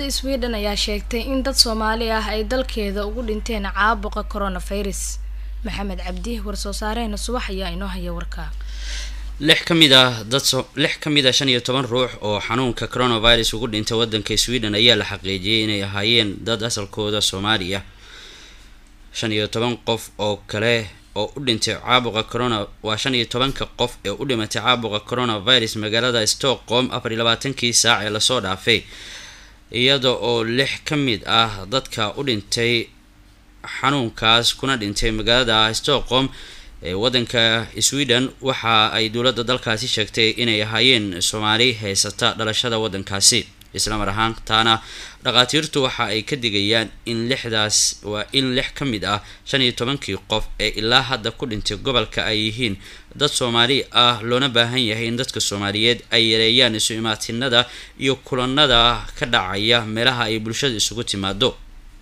sweden ayaa sheegtay in dad soomaali ah ay dalkeeda ugu dhinteen caabuqa coronavirus maxamed cabdi war-soo saarehena subax ayaa inoo haya warka lix ka mid ah dad lix ka mid ah shan iyo toban ruux oo xanuunka coronavirus ugu dhintay waddanka sweden ayaa la xaqiijiyay inay ahaayeen dad asalkooda soomaali ah shan iyo toban qof oo kale oo u dhintay caabuqa corona waa shan iyo tobanka qof ee u dhimatay caabuqa coronavirus magaalada stockholm afar iyo labaatankii saac ee lasoo dhaafay iyada oo lix ka mid ah dadka u dhintay xanuunkaas kuna dhintay magaalada stockholm ee waddanka sweden waxa ay dowladda dalkaasi sheegtay inay ahaayeen soomaali haysata dhalashada waddankaasi isla mar ahaantaana dhakhaatiirtu waxa ay ka digayaan in lixdaas waa in lix ka mid ah shan iyo tobankii qof ee ilaa hadda ku dhintay gobolka ay yihiin dad soomaali ah loona baahan yahay in dadka soomaaliyeed ay yareeyaan isu imaatinada iyo kulanada ka dhacaya meelaha ay bulshada isugu timaado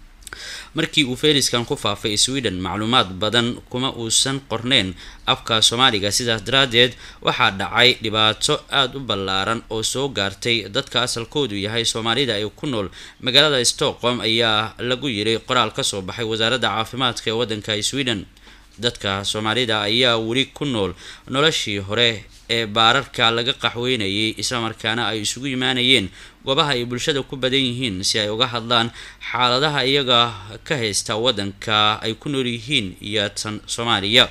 markii uu feriskan ku faafay sweden macluumaad badan kuma uusan qorneyn afka soomaaliga sidaas daraadeed waxaa dhacay dhibaato aada u ballaaran oo soo gaartay dadka asalkoodu yahay soomaalida ee ku nool magaalada stockholm ayaa lagu yiri qoraal kasoo baxay wasaaradda caafimaadka ee waddanka sweden dadka soomaalida ayaa weli ku nool noloshii hore ee baararka laga qaxweynayay islamarkaana ay isugu yimaanayeen goobaha ay bulshada ku badan yihiin si ay uga hadlaan xaaladaha iyaga ka haysta waddanka ay ku nool yihiin iyo tan soomaaliya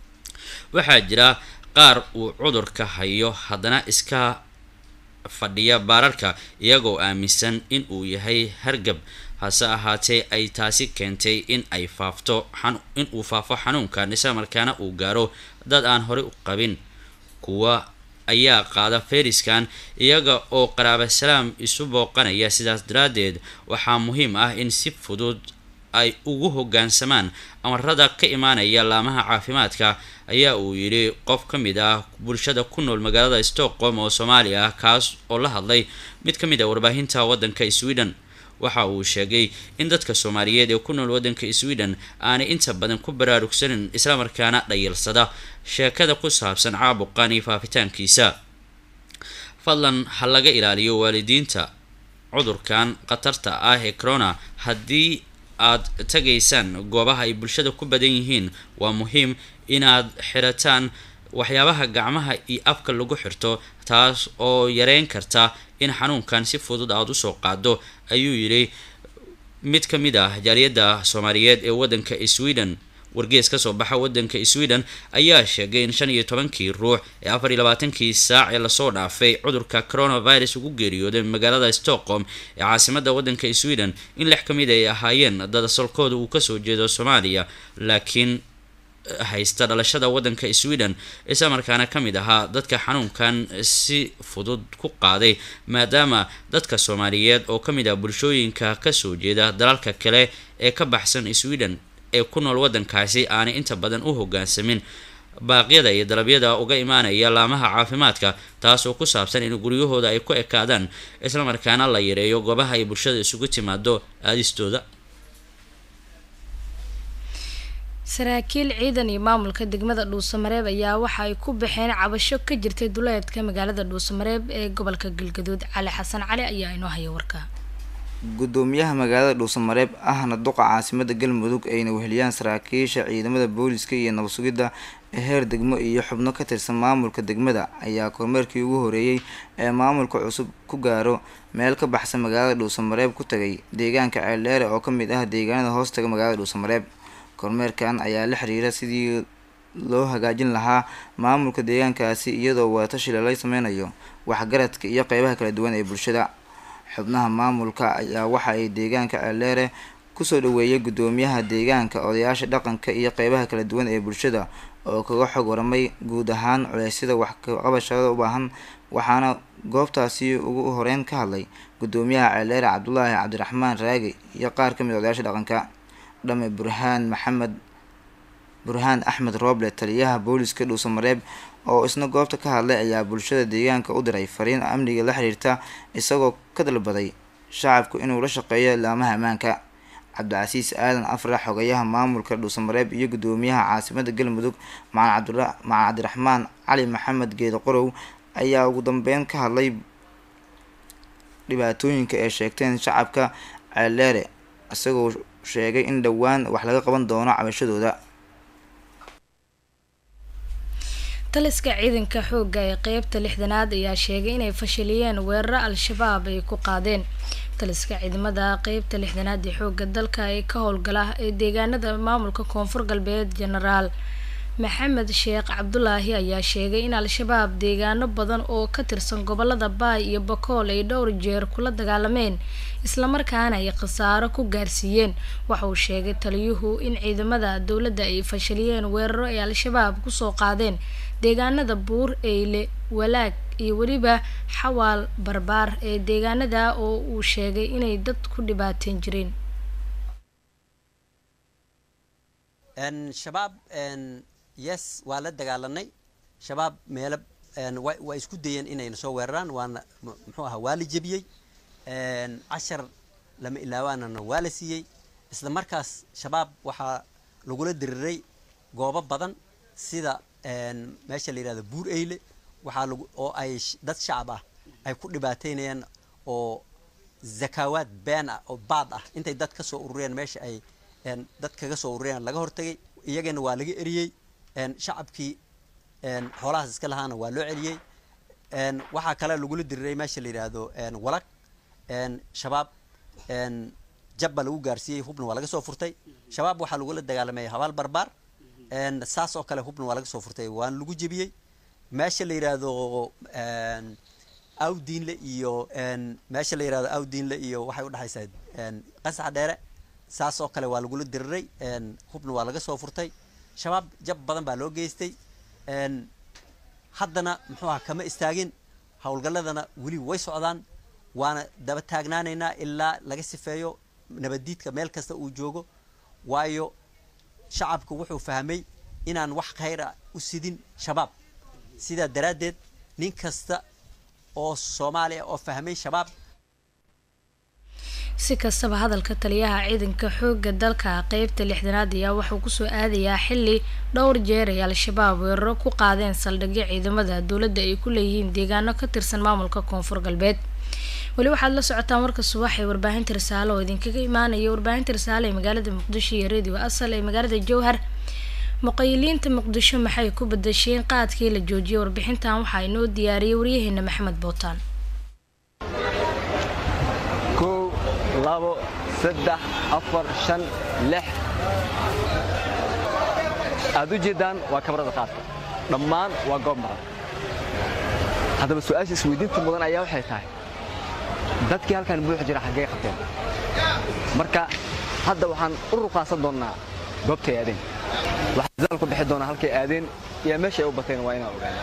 waxaa jira qaar uu cudurka hayo haddana iska fadhiya baararka iyagoo aaminsan in uu yahay hargab hase ahaatee ay taasi keentay in ay faafto in uu faafo xanuunkan islamarkaana uu gaaro dad aan horey u qabin kuwa ayaa qaada feriskan iyaga oo qaraaba salaam isu booqanaya sidaas daraaddeed waxaa muhiim ah in si fudud ay ugu hoggaansamaan amarada ka imaanaya laamaha caafimaadka ayaa uu yidhi qof ka mid ah bulshada ku nool magaalada stockholm oo soomaali ah kaas oo la hadlay mid ka mid ah warbaahinta waddanka sweden waxa uu sheegay in dadka soomaaliyeed ee ku nool waddanka sweden aanay inta badan ku baraarugsanin islamarkaana dhayalsada sheekada ku saabsan caabuqan iyo faafitaankiisa fadlan ha laga ilaaliyo waalidiinta cudurkan khatarta ah ee corona haddii aad tagaysaan goobaha ay bulshada ku badan yihiin waa muhiim inaad xirataan waxyaabaha gacmaha iyo afka lagu xirto taas oo yareyn karta in xanuunkan si fudud aada usoo qaado ayuu yidhi mid ka mid ah jaaliyadda soomaaliyeed ee waddanka sweden wargees kasoo baxa waddanka sweden ayaa sheegay in shan iyo tobankii ruux ee afar iyo labaatankii saac ee lasoo dhaafay cudurka coronavirus ugu geeriyooday magaalada stockholm ee caasimada waddanka sweden in lix ka mid ay ahaayeen dad asalkooda uu kasoo jeedo soomaaliya laakiin haysta dhalashada waddanka sweden islamarkaana ka mid ahaa dadka xanuunkan si fudud ku qaaday maadaama dadka soomaaliyeed oo ka mid ah bulshooyinka kasoo jeeda dalalka kale ee ka baxsan sweden ee ku nool waddankaasi aanay inta badan u hoggaansamin baaqyada iyo dalabyada uga imaanaya laamaha caafimaadka taas oo ku saabsan in guryahooda ay ku ekaadaan islamarkaana la yareeyo goobaha ay bulshada isugu timaado aadistooda saraakiil ciidan iyo maamulka degmada dhuusamareeb ayaa waxa ay ku baxeen cabasho ka jirtay duleedka magaalada dhuusamareeb ee gobolka galgaduud cali xasan cali ayaa inoo haya warka gudoomiyaha magaalada dhuusamareeb ahna duqa caasimada galmudug ayna weheliyaan saraakiisha ciidamada booliska iyo nabad sugidda ee heer degmo iyo xubno ka tirsan maamulka degmada ayaa kormeerkii ugu horeeyey ee maamulka cusub ku gaaro meel ka baxsan magaalada dhuusamareeb ku tagay deegaanka ceeldheere oo ka mid ah deegaanada hoostaga magaalada dhuusamareeb kormeerkan ayaa la xiriira sidii loo hagaajin lahaa maamulka deegaankaasi iyadoo wadatashi lala sameynayo waxgaradka iyo qeybaha kala duwan ee bulshada xubnaha maamulka ayaa waxa ay deegaanka ceeldheere kusoo dhaweeyay gudoomiyaha deegaanka odayaasha dhaqanka iyo qeybaha kala duwan ee bulshada oo kaga xog waramay guud ahaan culeysyada wax kaqabashada u baahan waxaana goobtaasi ugu horeyn ka hadlay gudoomiyaha ceeldheere cabdulaahi cabdiraxmaan raagi iyo qaar ka mid odayaasha dhaqanka dhame burhaan maxamed burhaan axmed rooble taliyaha booliska dhuusamareeb oo isna goobta ka hadlay ayaa bulshada deegaanka u diray fariin amniga la xiriirta isagoo ka dalbaday shacabku inuu la shaqeeyo laamaha ammaanka cabdicasiis aadan afrax xogayaha maamulka dhuusamareeb iyo gudoomiyaha caasimada galmudug macalin cabdiraxmaan cali maxamed geedo qorow ayaa ugu dambeyn ka hadlay dhibaatooyinka ay sheegteen shacabka ceeldheere isagoo sheegay in dhowaan wax laga qaban doono cabashadooda taliska ciidanka xoogga ee qeybta lixdanaad ayaa sheegay inay fashiliyeen weeraro al-shabaab ay ku qaadeen taliska ciidamada qeybta lixdanaad ee xoogga dalka ee ka howlgala ee deegaanada maamulka koonfur galbeed genaraal maxamed sheekh cabdulaahi ayaa sheegay in al-shabaab deegaano badan oo ka tirsan gobolada baay iyo bakool ay dhowr jeer kula dagaalameen islamarkaana ay khasaaro ku gaarsiiyeen waxa uu sheegay taliyuhu in ciidamada dowladda ay fashiliyeen weeraro ay al-shabaab kusoo qaadeen deegaanada buur eyle walaag iyo weliba xawaal barbaar ee deegaanada oo uu sheegay inay dad ku dhibaateen jireen shabaab yes waa la dagaalanay shabaab meelo waa isku dayeen inayna soo weeraraan waana muxuu ahaa waa la jebiyey cashar lama ilaawaanana waa la siiyey isla markaas shabaab waxaa lagula diriray goobo badan sida meesha la yihahdo buur eyle waxaa lagu oo ay dad shacab ah ay ku dhibaateynayaan oo zakaawaad been ah oo baad ah intay dad ka soo urureen meesha ay dad kaga soo urureen laga hortagay iyagana waa laga eriyey shacabkii xoolahaas iska lahaana waa loo celiyey waxaa kale lagula diriray meesha la yidhaahdo walag shabaab jabba lagu gaarsiiyey hubna waa laga soo furtay shabaab waxaa lagula dagaalamay habaal barbaar saas oo kale hubna waa laga soo furtay waana lagu jebiyey meesha la yidhaahdo awdiinle iyo meesha la yidhahdo awdiinle iyo waxay udhexaysaa qasax dheere saas oo kale waa lagula diriray hubna waa laga soo furtay shabaab jab badan baa loo geystay haddana muxuu aha kama istaagin howlgalladana weli way socdaan waana daba taagnaanaynaa ilaa laga sifeeyo nabaddiidka meel kasta uu joogo waayo shacabku wuxuu fahmay inaan wax khayra u sidin shabaab sidaa daraaddeed nin kasta oo soomaaliya oo fahmay shabaab si kastaba hadalka taliyaha ciidanka xoogga dalka qeybta lixdanaad ayaa wuxuu kusoo aadayaa xili dhowr jeer ay al-shabaab weeraro ku qaadeen saldhigyo ciidamada dowladda ay ku leeyihiin deegaano ka tirsan maamulka koonfur galbeed weli waxaad la socotaan warka subax ee warbaahinta risaale oo idinkaga imaanaya warbaahinta risaale ee magaalada muqdisho iyo radio asal ee magaalada jowhar muqayiliinta muqdisho maxay ku badasheen qaadkii la joojiyay warbixintan waxaa inoo diyaariyay waryaheena maxamed bootaan kow labo saddex afar shan lix aad u jeeddaan waa kabarada qaadka dhammaan waa goob maran haddaba su-aasha isweydiinta mudan ayaa waxay tahay dadkii halkan buuxi jira xaggee qabteen marka hadda waxaan u ruqaasan doonnaa goobtay aadeen waxaa dadaal ku bixi doonaa halkay aadeen iyo meesha ay u bateen waa inaan ogaana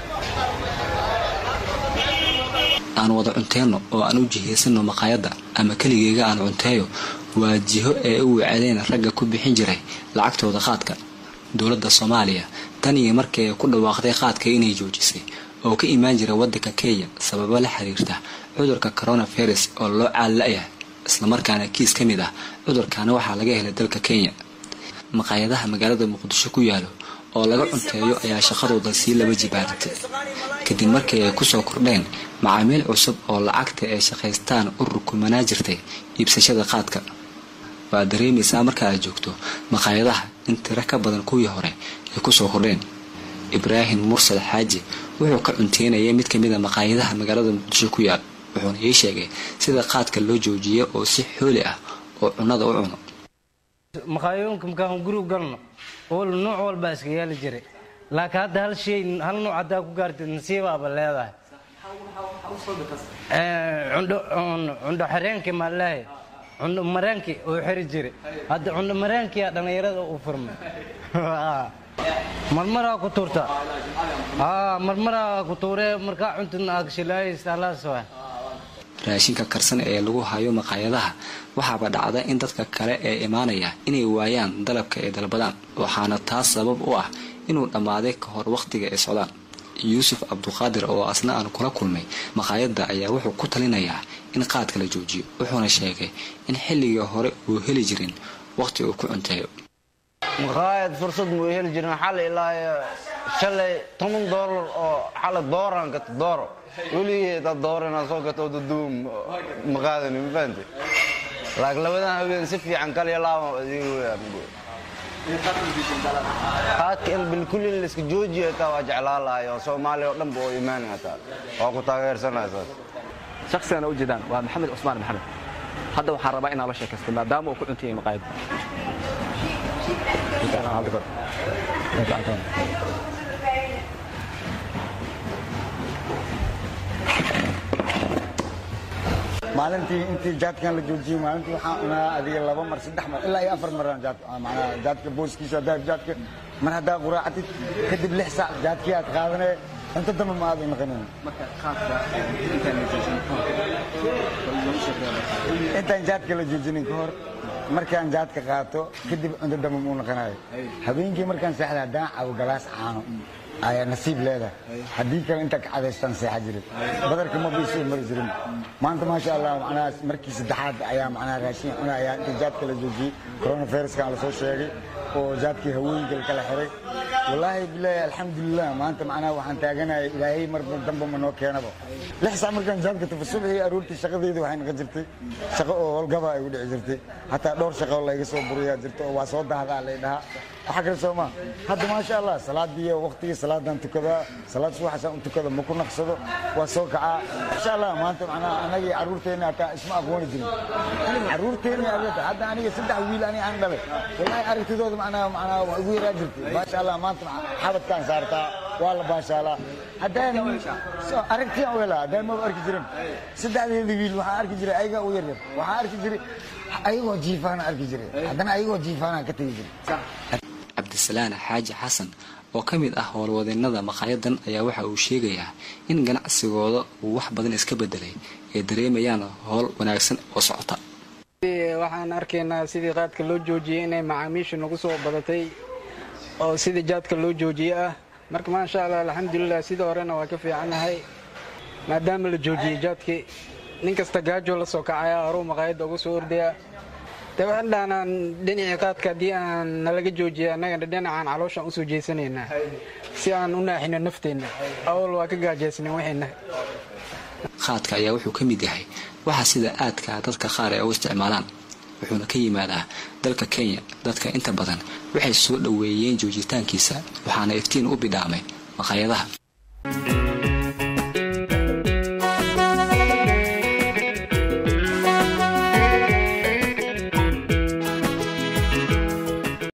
aan wada cunteenno oo aan u jihaysanno maqaayadda ama keligeyga aan cunteeyo waa jiho ee u wacadeen ragga ku bixin jiray lacagtooda qaadka dowladda soomaaliya tan iyo markii ay ku dhawaaqday qaadka inay joojisay oo ka imaan jira waddanka kenya sababo la xiriirta cudurka coronavirus oo loo caalla'yahay islamarkaana kiis ka mid ah cudurkaana waxaa laga helay dalka kenya maqaayadaha magaalada muqdisho ku yaalo oo laga cunteeyo ayaa shaqadooda sii laba jibaaratay kadib markii ay kusoo kordheen macaamiil cusub oo lacagta ay shaqaystaan u rukumanaa jirtay iibsashada qaadka waa dareemaysaa marka aad joogto maqaayadaha in tiro ka badan kuwii hore ay kusoo kordheen ibraahim mursal xaaji wuxuu ka cunteynayay mid kamid a maqaayadaha magaalada muqdisho ku yaal wuxuuna ii sheegay sida qaadka loo joojiyo oo si xooli ah oo cunnada u cuno maqaayooyinka markaan gurigu galno ol nooc walbaa iska yaali jiray laakiin hadda hal shay hal nooc haddaa ku gaartid nasiibaaba leedahay cundho xireenkii maalahay cundho mareenkii oo xiri jiray hadda cundho mareenkiyaa dhallinyarada u furmay marmaraa ku tuurta marmaraa ku tuuree markaa cuntidna agshilaayis alaas waa raashinka karsan ee lagu hayo maqaayadaha waxaaba dhacda in dadka kale ee imaanaya inay waayaan dalabka ay dalbadaan waxaana taas sabab u ah inuu dhammaaday ka hor wakhtiga ay socdaan yuusuf cabduqaadir oo asna aan kula kulmay maqaayadda ayaa wuxuu ku talinayaa in qaadka la joojiyo wuxuuna sheegay in xilligii hore uu heli jirin wakhti uu ku cunteeyo maqaayad fursad muu heli jirin xal ilaa shalay toban doolar oo xala dooraan gato dooro weligeed ad dooro inaad soo gato duduum ma qaadani ma fahamte laakiin labadan habeen si fiican kaliya laaba adiga weyaan qaadka in bilkulli in laiska joojiyo taa waa jeclaan lahay oo soomaaliya oo dhanba oo imaani hataa waa ku taageersanaya saas shakhsigana u jeedaan waa maxamed cusmaan maxamed hadda waxaan rabaa inaan la sheekaysto maadaama uu ku cuntayay maqaayadda maalintii intii jaadkan la joojiyey maalintii waxaan cunaa adiga laba mar saddex mar ilaa iyo afar maraan jaad macnaa jaadka booskiisa haddaa jaadka mar haddaa quraacatid kadib lix saac jaadkii aad qaadanee cunto dambe ma aadan naqanin intaan jaadka la joojinin ka hor markaan jaadka qaato kadib cunto dambe muu naqanayo habeenkii markaan seexda haddaan cabo galaas caano ayaa nasiib leedahay haddii kale intaa ka cadaystaan seexa jirin badarka ma biisoo mari jirin maanta maasha allah macnaha markii saddexaad ayaa macnaha raashin cuna ayaa intii jaadka la joojiyey coronaviruskan la soo sheegay oo jaadkii hawooyinka la kala xiray wallaahi bilaahi alxamdulilah maanta macnaha waxaan taaganaya ilaahay mar dambe ma noo keenaba lix saac markaan jaadka tufo subaxii aroortii shaqadeeda waxay noqon jirtay shaqo oo howlgaba ay u dhici jirtay hataa dhowr shaqo layga soo buriyaa jirta oo waa soo dahdaa lay dhahaa waxa kale soo maa hadda maasha allah salaadii waqtigii salaadan tukadaa salaad subaxasaan u tukada ma ku naqsado waa soo kacaa insha allah maanta macnaha anagii carruurteenna hataa isma aqooni jirin carruurteenna arrinta hadda aniga saddex wiil ani aan dhalay wallahi aragtidooda macnaha macnaha waa igu yaraa jirtay maasha allah maanta xabadkaan saartaa waa la baashaalaa haddaan aragtiyaan u helaa haddaan maba arki jirin saddexdeeda wiil waxaan arki jiray ayagaa u yaryar waxaan arki jiray ayagoo jiifaana arki jiray haddana ayagoo jiifaanaan ka tegi jiray cabdisalaan xaaji xasan oo ka mid ah howlwadeennada maqaayadan ayaa waxa uu sheegayaa in ganacsigooda uu wax badan iska bedelay ay dareemayaan howl wanaagsan oo socota waxaan arkaynaa sidii qaadka loo joojiyey inay macaamiisha nagu soo badatay oo sidii jaadka loo joojiyey ah marka maasha allah alxamdulilah sidii horena waa ka fiicannahay maadaama la joojiyey jaadkii nin kasta gaajo la soo kacaya horuu maqaayadda uga soo ordaya de waxaan dhahnaan dhinacii qaadka haddii aan nalaga joojiya annagana dhinacaan calooshaan usoo jeysanaynaa si aan u naaxino nafteenna awal waa ka gaajaysnayn waxayna qaadka ayaa wuxuu ka mid yahay waxa sida aadka dadka qaar ay u isticmaalaan wuxuuna ka yimaadaa dalka kenya dadka inta badan waxay soo dhoweeyeen joojitaankiisa waxaana iftiin u bidhaamay maqaayadaha